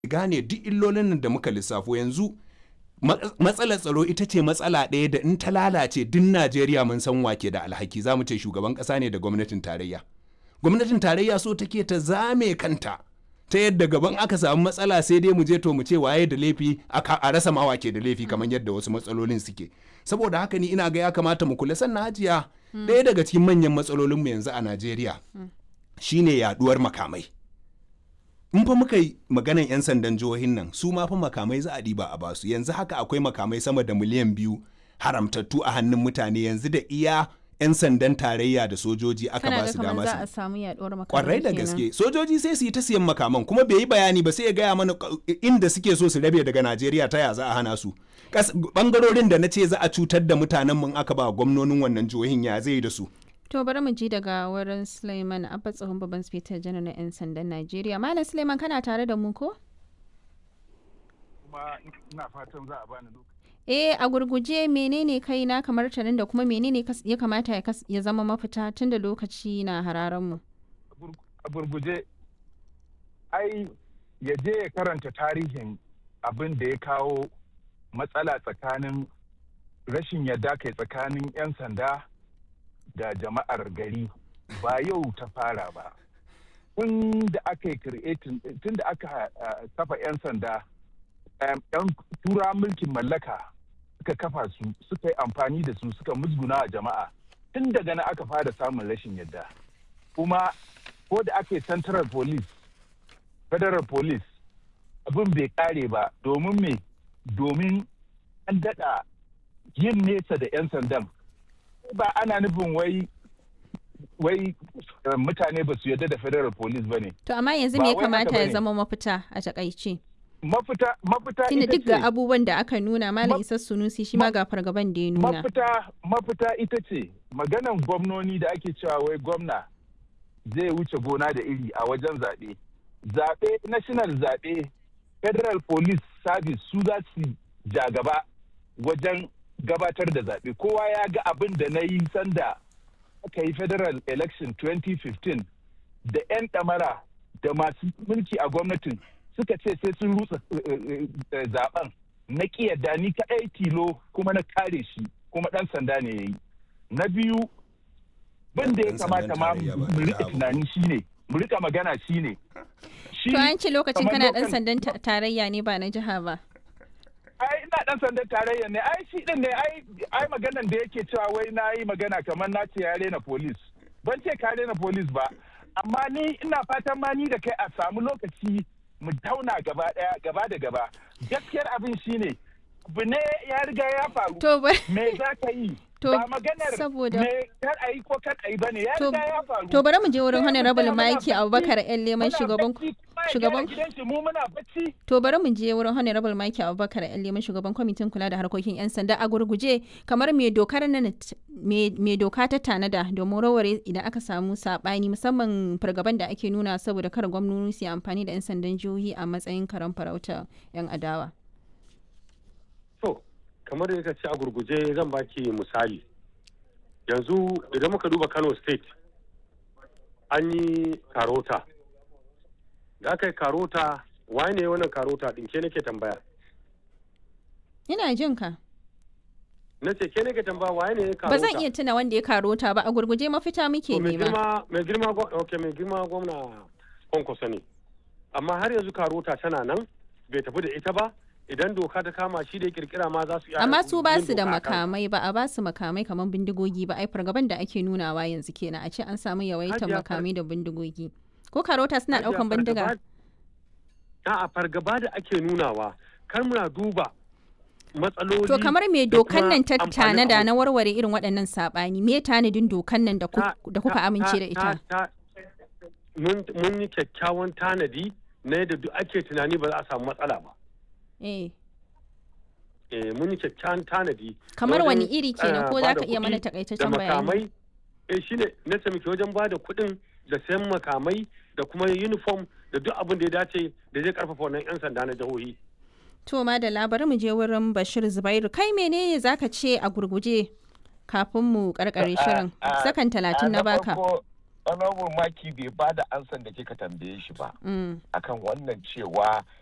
gane duk illolin nan da muka lissafo yanzu matsalar tsaro ita ce matsala ɗaya da in ta lalace duk Najeriya mun san wake da alhaki za mu ce shugaban ƙasa ne da gwamnatin tarayya. Gwamnatin tarayya so take ta zame kanta ta yadda gaban aka samu matsala sai dai mu je to mu ce waye da laifi a rasa ma wake da laifi kamar yadda wasu matsalolin suke. Saboda haka ni ina ga ya kamata mu kula sannan hajiya ɗaya daga cikin manyan matsalolinmu yanzu a Najeriya shine yaduwar makamai. in fa muka yi maganan 'yan sandan jihohin nan su ma fa makamai za a ɗiba a basu yanzu haka akwai makamai sama da miliyan biyu haramtattu a hannun mutane yanzu da iya 'yan sandan tarayya da sojoji aka ba su dama za a samu yaduwar makamai kwarai da gaske sojoji sai su yi ta siyan makaman kuma bai yi bayani ba sai ya gaya mana inda suke so su rabe daga najeriya ta ya za a hana su bangarorin da na ce za a cutar da mutanen mun aka ba gwamnonin wannan jihohin ya zai da su To bari mu ji daga wurin Suleiman Abba tsohon babban sifetar janar na 'yan sandan Najeriya. Malam Suleiman kana tare da mu ko? Kuma ina fatan za a bani lokaci. Eh a gurguje menene kai na kamar tarin da kuma menene ya kamata ya zama mafita tun da lokaci na hararen mu. A gurguje ai ya je ya karanta tarihin abin da ya kawo matsala tsakanin rashin yadda kai tsakanin 'yan sanda da jama'ar gari ba yau ta fara ba tun da aka yi tun da aka kafa 'yan sanda yan tura mulkin mallaka suka kafa su suka yi amfani da su suka musguna a jama'a tun daga na aka fara samun rashin yadda kuma ko da aka yi central police federal police abin bai kare ba domin me domin an daɗa yin nesa da 'yan sandan ba ana nufin wai wai mutane ba su yarda da federal police ba ne. To amma yanzu me ya kamata ya zama mafita a takaice? Mafita mafita Tunda duk ga abubuwan da aka nuna Malam Isa Sunusi shi ma ga fargaban da ya nuna. Mafita mafita ita ce maganan gwamnoni da ake cewa wai gwamna zai wuce gona da iri a wajen zaɓe. Zaɓe national zaɓe federal police service su za su ja gaba wajen gabatar da zaɓe kowa ya ga abin da na yi sanda aka yi federal election 2015 da 'yan ɗamara da masu mulki a gwamnatin suka ce sai sun rutsa zaben na yadda ni kaɗai tilo kuma na kare shi kuma ɗan sanda ne ya yi na biyu bin da ya kamata ma mu rika tunani shine mu rika magana shine to an ce lokacin kana ɗan sandan tarayya ne ba na jiha ba ai ina dan sandan tarayya ne ai shi din ne ai ai maganan da yake cewa wai na yi magana kamar na ce ya rena police ban ce ka rena police ba amma ni ina fatan ma ni da kai a samu lokaci mu tauna gaba daya gaba da gaba gaskiyar abin shine abu ne ya riga ya faru me za ka yi ba maganar saboda me kar a yi ko kar a yi bane ya riga ya faru to bari mu je wurin honorable Mike Abubakar yan leman shugaban shugaban to bari mu je wurin honorable Mike Abubakar yan leman shugaban kwamitin kula da harkokin yan sanda a gurguje kamar me dokar nan me doka ta tanada domin raware idan aka samu sabani musamman fargaban da ake nuna saboda kar gwamnati su amfani da yan sandan jihohi a matsayin karan farauta yan adawa kamar da ka ce a gurguje zan baki misali yanzu idan muka duba kano state an yi karota da aka yi karota waye ne wannan karota din ke nake tambaya ina jin ka na ce ke nake tambaya waye ne karota ba zan iya tuna wanda ya karota ba a gurguje mafita muke nema mai girma okay mai girma gwamna kwankwaso ne amma har yanzu karota tana nan bai tafi da ita ba idan doka ta kama shi da kirkira ma za su iya amma su ba su da makamai ba a ba su makamai kamar bindigogi ba ai fargaban da ake nunawa yanzu kenan a ce an samu yawaitar makamai da bindigogi ko karota suna daukan bindiga a fargaba da ake nunawa kar muna duba matsaloli to kamar me dokan nan ta tanada na warware irin waɗannan sabani me tanadin dokan nan da kuka amince da ita mun yi kyakkyawan tanadi na yadda duk ake tunani ba za a samu matsala ba eh eh mun yi kyakkyawan tanadi kamar wani iri kenan ko za ka iya mana takaitaccen bayani eh shine na muke wajen ba da kuɗin da sayan makamai da kuma uniform da duk abin da ya dace da zai karfafa wannan yan sanda na jihohi to ma da labarin mu je wurin Bashir Zubairu kai menene zaka ce a gurguje kafin mu karkare shirin sakan talatin na baka honorable maki bai ba da ansan da kika tambaye shi ba akan wannan cewa